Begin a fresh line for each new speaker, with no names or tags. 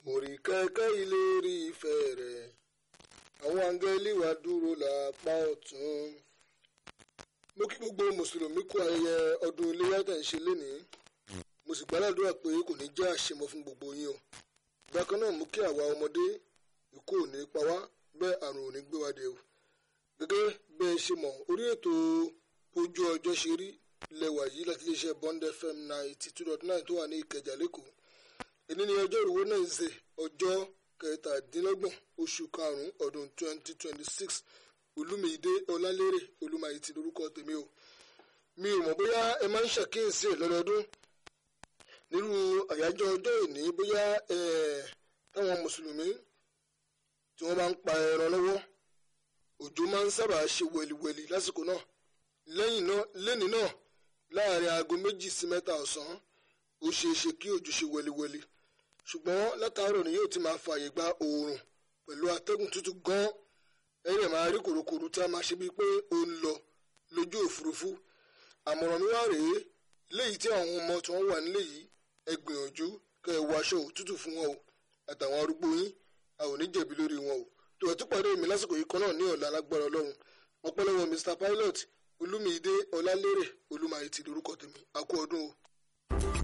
mo rí kẹ́kẹ́ ilé rí ìfẹ́ rẹ̀ àwọn áńgẹ́lì wá dúró lápá ọ̀tún mo kí gbogbo mùsùlùmí kú ayẹyẹ ọdún iléyà tẹ̀ ń ṣe lénìí mo sì gbàdúrà pé kò ní jẹ́ àṣemọ fún gbogbo yín o bákan náà mú kí àwa ọmọdé ikú ò ní pa wá bẹ́ẹ̀ àrùn ò ní gbé wa dé o gẹ́gẹ́ bẹ́ẹ̀ ṣe mọ̀ orí ètò ojú ọjọ́ ṣe rí lẹ́wà yìí láti iléeṣẹ́ Bond FM ninety two dot nine tó wà ní Ìkẹjà lẹ́kọ̀ọ́ èní ni ọjọ́ ìrúwó náà ń ṣe ọjọ́ kẹtàdínlọ́gbọ̀n oṣù karùn-ún ọdún twenty twenty six olúmídé ọlálérè olúmayìtì lórúkọ tèmi o mi ò mọ̀ bóyá ẹ máa ń ṣàkíyèsí ẹ̀ lọ́dọọdún nínú àyájọ́ ọjọ́ ìní bóyá táwọn mùsùlùmí tí wọ́n bá ń pa ẹran lọ́wọ́ òjò máa ń sábà ṣe wẹ̀lìwẹ̀lì lásìkò náà lẹ́yìn náà lẹ́ni náà láàrin aago méjì sí mẹ́ta ọ̀sán ó ṣeé ṣe kí òjò ṣe wẹ̀lìwẹ̀lì ṣùgbọ́n látàárọ̀ ni yóò ti máa fààyè gba oòrùn pẹ̀lú atẹ́gùn tútù gan-an ẹ̀rẹ̀ máa rí kòròkòrò tí a máa ṣe bíi pé ó ń lọ lójú òfurufú àmọ̀ràn mi wá rèé léyìí tí àwọn ọmọ tí wọ́n wà nílé yìí ẹ gbìyànjú kẹ́ ẹ wọ aṣọ òtútù fún wọn o àtàwọn arúgbó yín a ò ní jẹ̀bi lórí wọn o tó ẹ̀ tún pàdé mi lásìkò yìí kan náà ní ọ̀la alágbára ọlọ́run ọpẹ́lọ́wọ́ Mr Pilot olúmídé ọlálérè olúmayìtì lórúkọ tèmi a kú ọdún o.